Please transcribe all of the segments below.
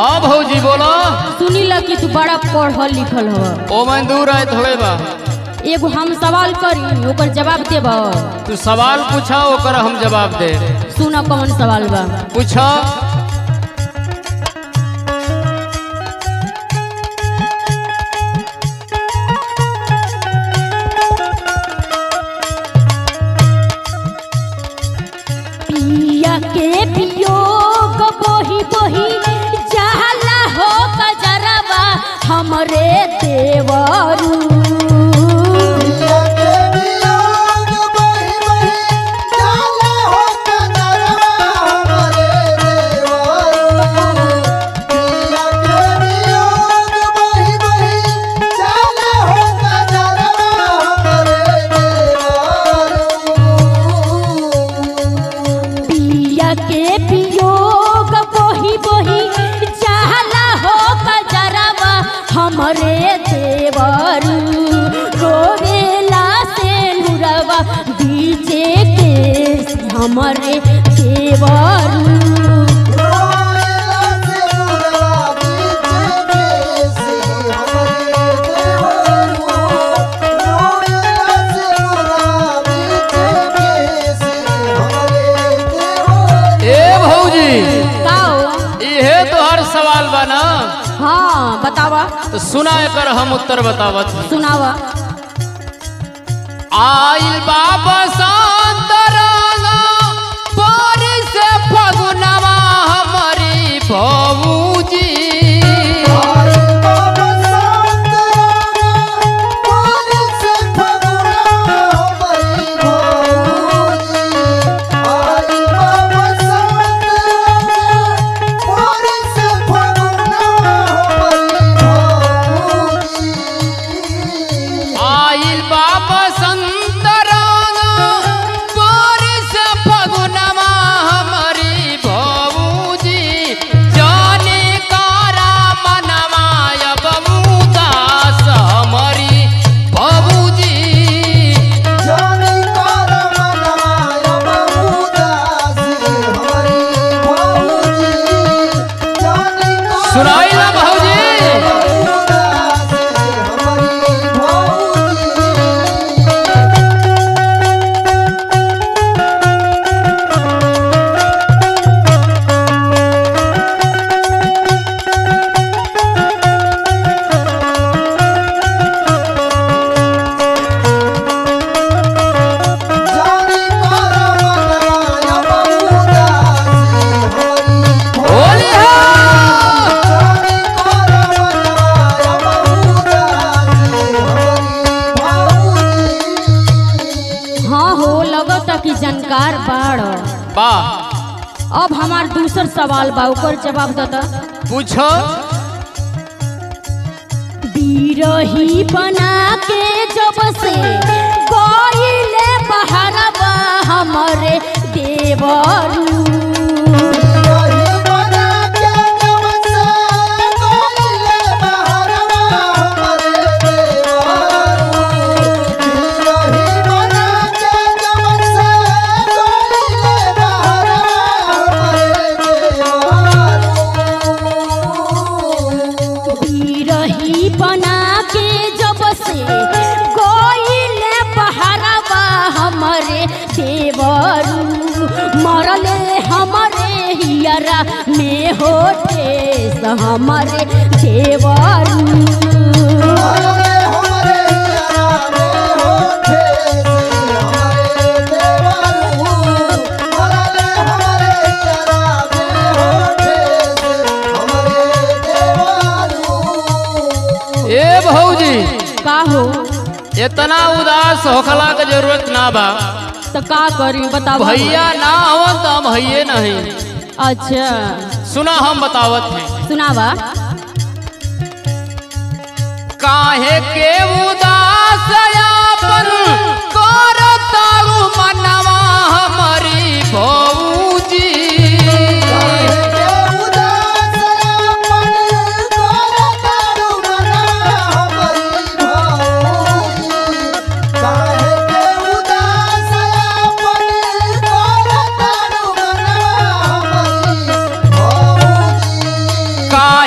हाँ भौजी बोलो सुनी ला कि तू बड़ा पढ़ल लिखल हव ओ मैं दूर आए थोड़े बा एगो हम सवाल करी ओकर जवाब देब तू सवाल पूछा ओकर हम जवाब दे सुना कौन सवाल बा पूछा पिया के वियोग बोही बोही जहला हो कजरवा हमरे देवरू पिया के वियोग बोही बोही जहला हो कजरवा हमरे देवरू रोवेला से नुरवा बीचे के हमरे देवरू ए भौजी का हो? इहे तोहर सवाल बा ना हाँ बतावा तो सुना एकर हम उत्तर बतावत हई। सुनावा आइल बाबा सांतराना पारी से फगुनवा हमारी भौजी आइल बाबा संतराना पारी से फगुनवा हमारी भौजी जाने कारा मनवा अब उदास हमारी भौजी सुनाई ना भौजी होली हो हाँ हो लगता कि जानकार बाड़ बा अब हमार दूसर सवाल बा ओकर जवाब दता पूछो बिरही बना के जब से गईले बहरवा हमरे देवरू बिरही बना के जब से गईले बहरवा हमरे देवरू मरले हमरे हियरा में होठे हमरे देवरू ए भौजी का हो इतना उदास होखला के जरूरत ना बा तो का करी बताओ भैया ना हो तो हम हइये नहीं अच्छा सुना हम बतावत हैं सुनावा काहे के उदास यापन करताऊ मनवा हमारी भौजी Bye.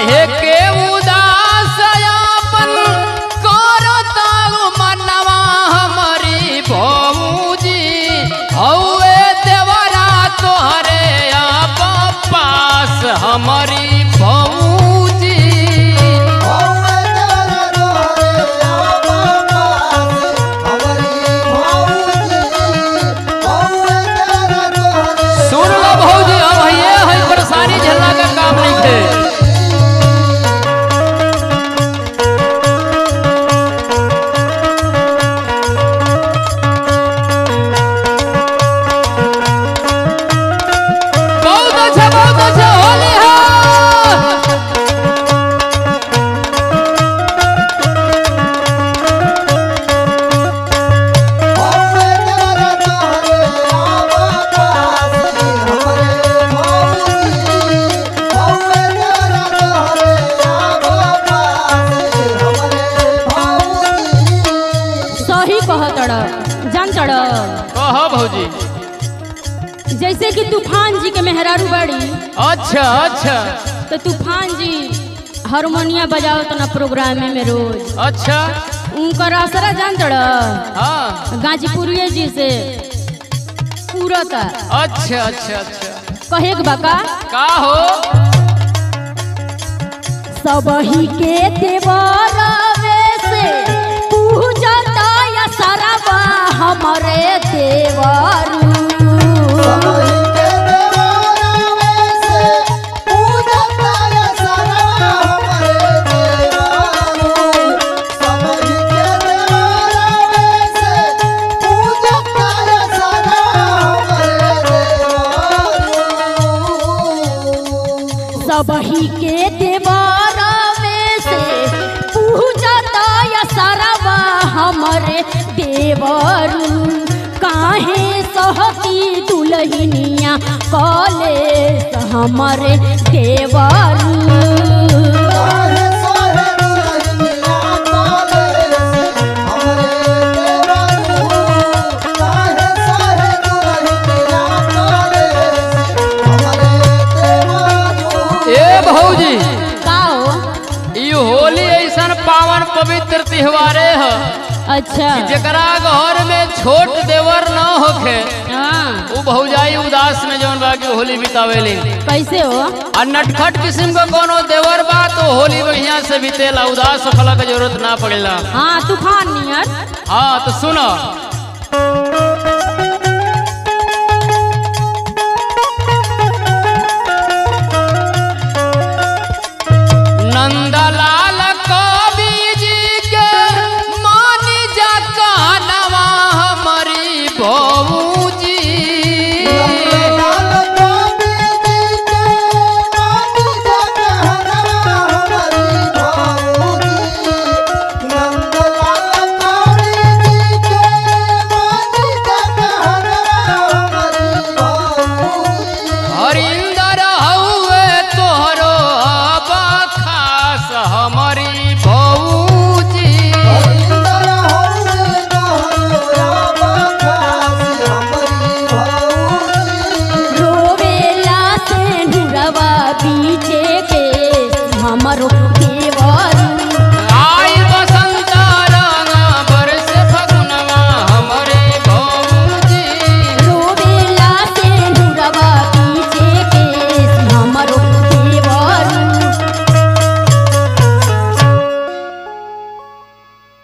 हौवे देवरा तोहरे आप पास हमारी भौजी सुन लो भौजी अब ये है परेशानी झेलना का काम नहीं थे बहुत अच्छा बहुत अच्छा होली है सही कहतड़ जानतड़ कह भौजी जैसे कि तूफान जी के मेहरारू बाड़ी अच्छा अच्छा तो तूफान जी हारमोनिया बजावत ना प्रोग्राम में रोज अच्छा उनकर असरा जानतड़ हाँ गाजीपुरिये जी से पूरता अच्छा अच्छा अच्छा कहे के बाका का हो सबही के देवरवे से पूजता या सरवा हमरे देवरू सबही के देवरवे से पूजता या सरवा हमरे देवरू काहे सहती दुलहिनिया कॉलेज हमरे देवरू ए भौजी का हो ई होली ऐसन पावन पवित्र त्योहारे है अच्छा जेकरा घर में छोट देवर न होखे हाँ उ भौजाई उदास में जौन बा के होली बितावेली कैसे हो आ नटखट किस्म का कोनो देवर बा तो होली बढ़िया से बीतेला उदास होखला के जरूरत ना पड़ेला हाँ तूफान नियर हाँ तो सुनो